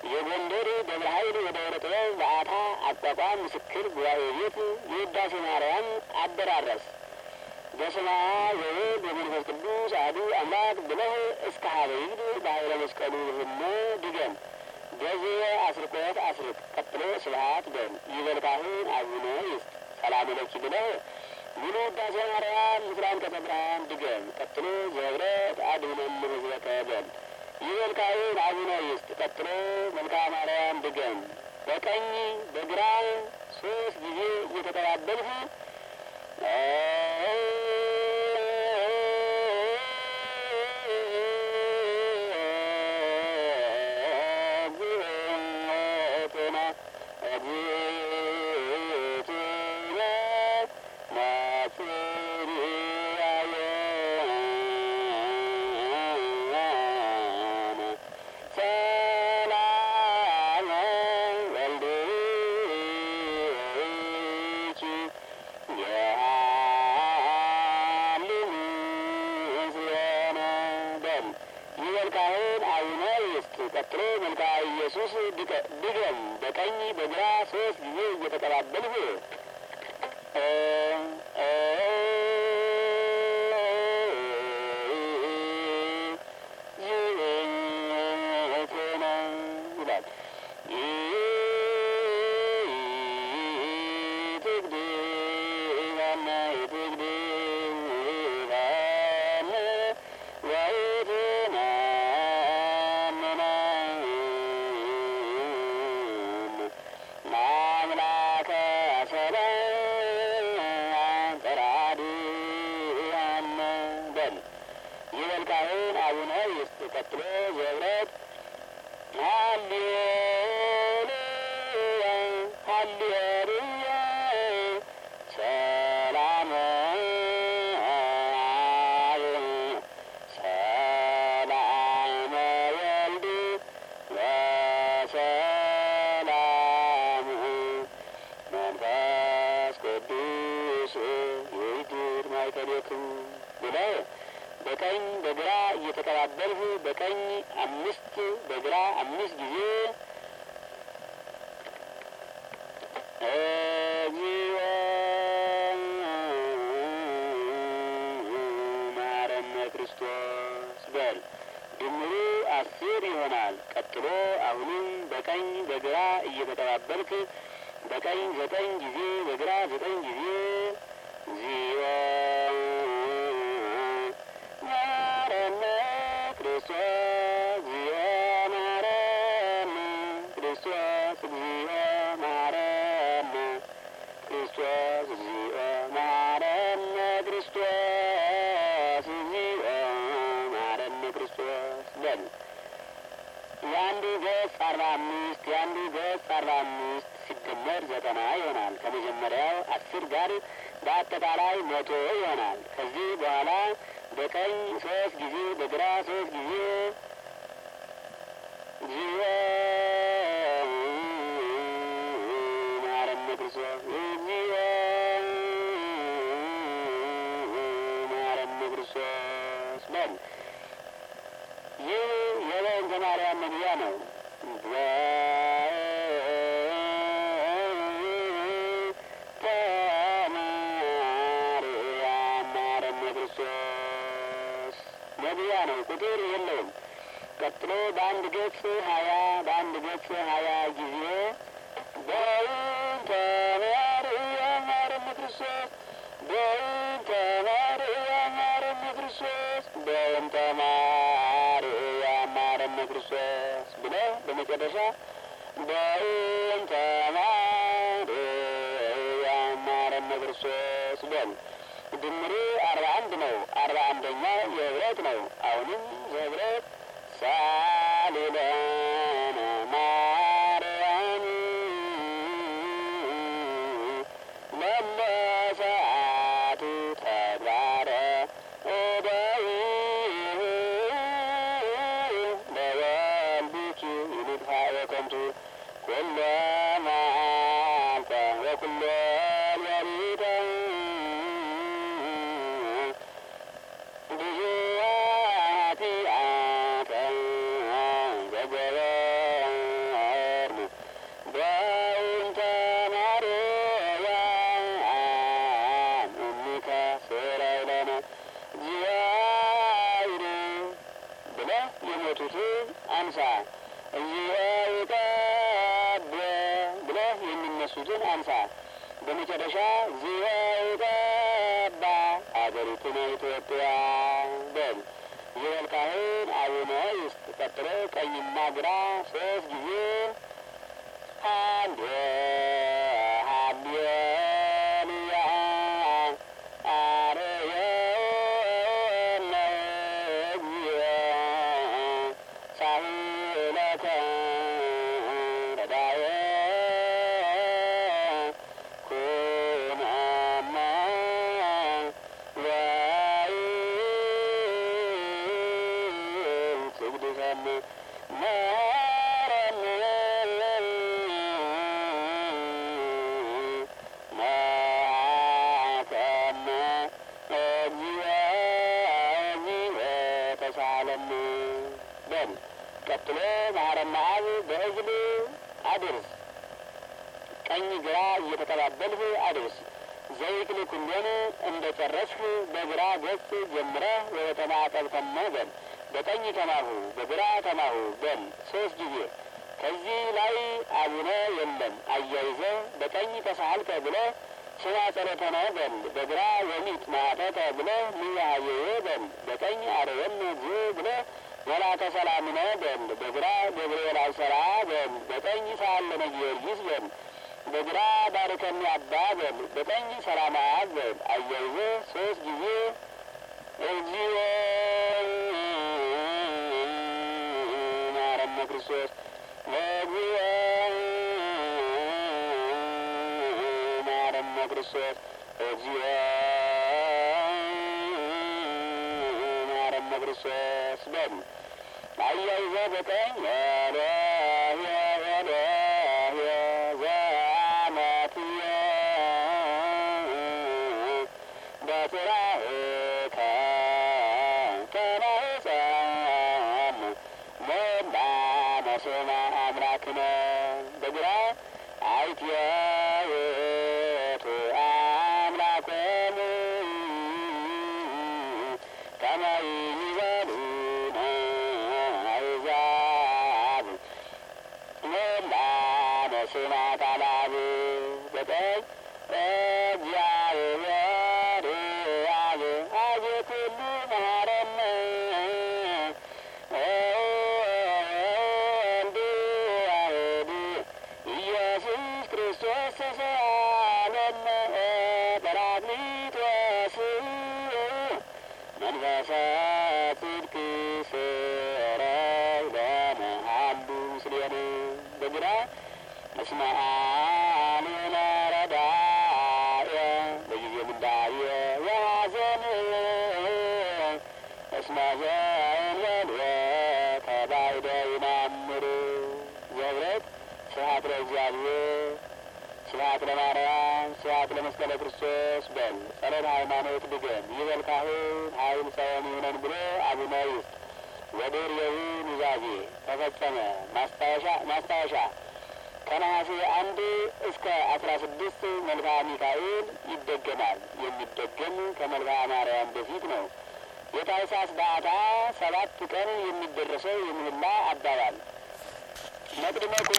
የጎንደር ደብረ ኃይል የደብረ ጥበብ በዓታ አቋቋም ምስክር ጉባኤ ቤት የውዳሴ ማርያም አደራረስ በስመ አብ ወወልድ ወመንፈስ ቅዱስ አሐዱ አምላክ ብለህ እስከ ሀበ ይግድ በኃይለ መስቀሉ ህሞ ድገም። በዚህ አስርቆት አስርቅ። ቀጥሎ ስብሐት በል ይበል ካህን አቡነ ይስጥ ሰላም ለኪ ብለህ ሙሉ ውዳሴ ማርያም ምስለ አንቀጸ ብርሃን ድገም። ቀጥሎ ዘህብረት አድኅነነ ሕዝበከ በል ይበል ካህን አቡነ ይስጥ። ቀጥሎ መልክአ ማርያም ድገም። በቀኝ በግራ ሶስት ጊዜ እየተቀባበልህ ቀጥሎ መልክአ ኢየሱስ ድገም። በቀኝ በግራ ሶስት ጊዜ እየተቀባበልህ ይላል። ቀጥሎ ዘብረት ሃሌሉያ ሃሌሉያ ሰላም አብ ሰላም ወልድ ወሰላም መንፈስ ቅዱስ ይድር ማይከሌክሙ ብለህ በቀኝ በግራ እየተቀባበልህ በቀኝ አምስት በግራ አምስት ጊዜ እግዚኦ መሐረነ ክርስቶስ በል። ድምሩ አስር ይሆናል። ቀጥሎ አሁንም በቀኝ በግራ እየተቀባበልክ በቀኝ ዘጠኝ ጊዜ በግራ ዘጠኝ ጊዜ እግዚኦ መሐረነ ክርስቶስ እግዚኦ መሐረነ ክርስቶስ እግዚኦ መሐረነ ክርስቶስ እግዚኦ መሐረነ ክርስቶስ እግዚኦ መሐረነ ክርስቶስ በል። የአንዱ ገጽ አርባ አምስት የአንዱ ገጽ አርባ አምስት ሲደመር ዘጠና ይሆናል። ከመጀመሪያው አስር ጋር በአጠቃላይ መቶ ይሆናል። ከዚህ በኋላ በቀኝ ሶስት ጊዜ በግራ ሶስት ጊዜ እግዚኦ መሐረነ ክርስቶስ እግዚኦ መሐረነ ክርስቶስ በል። ይህ የበእንተ ማርያም መግቢያ ነው። ማርያም መሐረነ ክርስቶስ መግቢያ ነው። ቁጥር የለውም። ቀጥሎ በአንድ ገጽ ሀያ በአንድ ገጽ ሀያ ጊዜ በእንተ ማርያም መሐረነ ክርስቶስ በእንተ ማርያም መሐረነ ክርስቶስ በእንተ ማርያም መሐረነ ክርስቶስ ብለህ በመጨረሻ በእንተ ማርያም መሐረነ ክርስቶስ በል። ድምሩ አርባ አንድ ነው። አርባ አንደኛ የህብረት ነው። አሁንም የህብረት ሳሊለነ ማርያም መለሰአቱ ተግባረ እደዊሁ ለወልድኪ ይልድፋ የከንቱ ኩሎ መዓልተ ወኩሎ ሌሊተ ብዙኃት ኃጢአተ ዘገበ እዚወይቀብ ብለህ የሚነሱትን አንሳ። በመጨረሻ ዝወይቀባ አገሪቱን ኢትዮጵያ በል። ይበል ካህን አቡነ ይስጥ። ቀጥሎ ቀኝና ግራ ሶስት ጊዜ ሃሌ ሃሌሉያ አርየነ እግዚኦ ሳህለከ ረዳየ ኩነነ ወይጽግድከነ መሐከነ እግዚኦ እግዚኦ ተሳሃለነ በል። ቀጥሎ መሐረነ አብ በእዝል አድርስ። ቀኝ ግራ እየተቀባበልህ አድርስ። ዘይክል ኩሎን እንደ ጨረስህ በግራ ገጽ ጀምረህ ወደ ተማጠብከነ በል። በቀኝ ተማሁ በግራ ተማሁ በል ሶስት ጊዜ። ከዚህ ላይ አቡነ የለም አያይዘህ በቀኝ ተሳሃልከ ብለህ ስማ ጸሎተነ በል። በግራ ወሚት ማተተ ብለህ ንያሃየየ በል። በቀኝ አርየነ እግዚኦ ብለህ ወላተ ሰላምነ በል። በግራ ገብርኤል አብሰራ በል። በቀኝ ሳለነ ጊዮርጊስ በል። በግራ ባርከኒ አባ በል። በቀኝ ሰላም አብ በል። አያይዘህ ሶስት ጊዜ እግዚኦ ማረነ ክርስቶስ እግዚኦ ማረነ ክርስቶስ እግዚኦ ማረነ ክርስቶስ በል። አያይዘህ በቀኝ ኤሎሄ ኤሎሄ ዘአመትየ በጽራእከ ከማኅፀን ሞላ መስማ አምላክነ በግራ አይትየ ውእቱ አምላኮሙ ከመ ይቤሉነ አሕዛብ ሞላ መስማ ቃላብ በቀኝ እግዚአብሔር አብ አብ ኩሉ መሐረነ ወወልድ ዋሕድ ኢየሱስ ክርስቶስ ተሳለነ ጰራቅሊጦስ መንፈሰ ጽድቅ ስረይ ለመሃሉ ምስሌነ በግራ እስመ አልነ ረዳየ በጊዜ ምንዳየ ወሐዘን እስመ ዘእንበልወ ተባይደ ይናምር ዘብረት ስብሐት ለእግዚአብሔር ስብሐት ለማርያም ስብሐት ለመስቀለ ክርስቶስ በል። ጸሎተ ሃይማኖት ድገም ይበል ካህን ኃይል ሰውን ይሁነን ብሎ አቡነ ይስጥ ወድር የውን ኑዛዜ ተፈጸመ። ማስታወሻ ማስታወሻ ከነሐሴ አንድ እስከ አስራ ስድስት መልክዓ ሚካኤል ይደገማል። የሚደገም ከመልክዓ ማርያም በፊት ነው። የታኅሳስ በዓታ ሰባት ቀን የሚደረሰው የምህላ አባባል መቅድመ